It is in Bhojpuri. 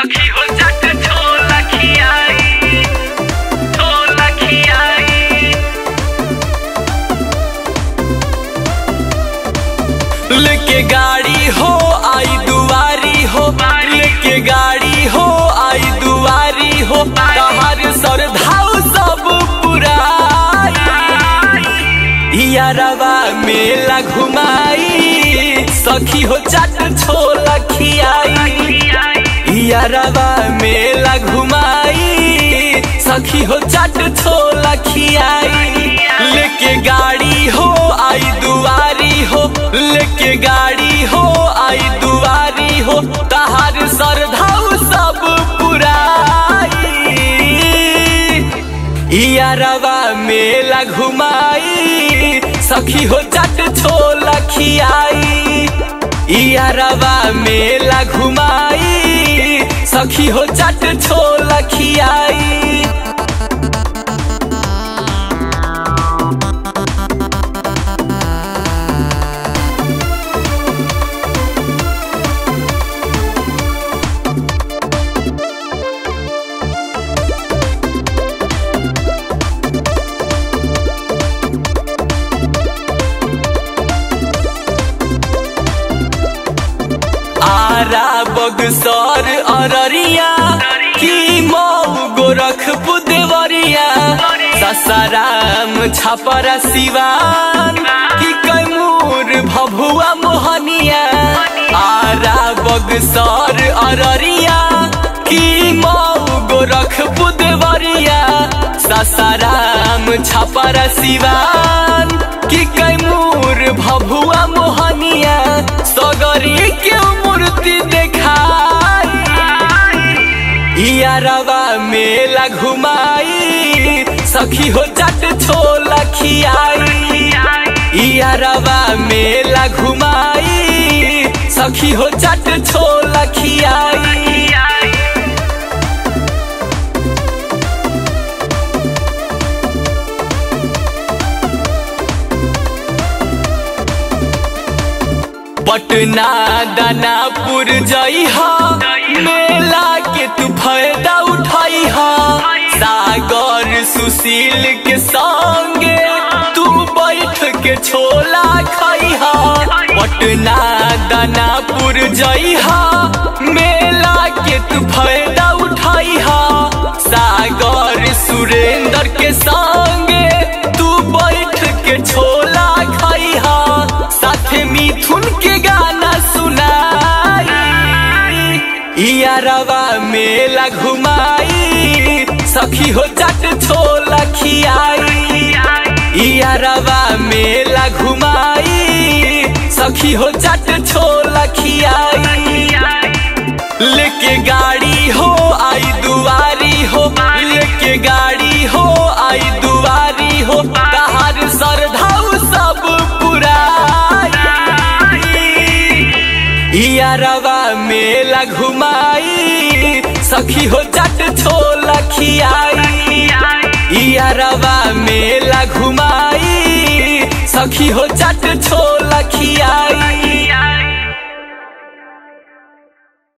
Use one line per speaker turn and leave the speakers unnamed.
सखी हो जट छोला खियाई छोला खियाई
लेके गाड़ी हो आई दुआरी हो लेके गाड़ी हो आई दुआरी हो तहार सरधाऊ सब पुराई यारवा मेला घुमाई सखी हो चाट छोला खियाई यारवा मेला घुमाई सखी हो चाट छोला खियाई लेके गाड़ी हो आई दुआरी हो लेके गाड़ी हो आई दुआरी हो तहार सरधाऊ सब पुराई यारवा मेला घुमाई सखी हो चट छोला खियाई यारवा मेला घुमाई सखी हो चट छोला खियाई आरा बगसर अररिया की मऊ गोरखपुर देवरिया ससाराम छपरा सिवान की कैमूर भभुआ मोहनिया आरा बगसर अररिया की मऊ गोरखपुर देवरिया ससाराम छपरा सिवान की कैमूर भभुआ मोहनिया सगरी के मूर्ति देखाई यारवा मेला घुमाई सखी हो जट छोला खियाई यारवा मेला घुमाई सखी हो जट छोला खियाई पटना दानापुर जइहा मेला के तू फायदा उठाइहा सागर सुशील के संगे तू बैठ के छोला खाइहा पटना दानापुर जइहा मेला के तू फायदा उठाइहा सागर सुरेंद्र के संगे तू बैठ के छोला खाइहा साथे मिथुन के गाना सुनाई यारवा मेला घुमाई सखी हो चट छोला खियाई यारवा मेला घुमाई सखी हो चट छोला खियाई लेके गाड़ी हो आई दुआरी हो लेके गाड़ी हो आई दुआरी हो तहार सरधाऊ सब पुराई यारवा मेला घुमाई सखी हो चट छोला खियाई यारवा मेला घुमाई सखी हो चट छोला खियाई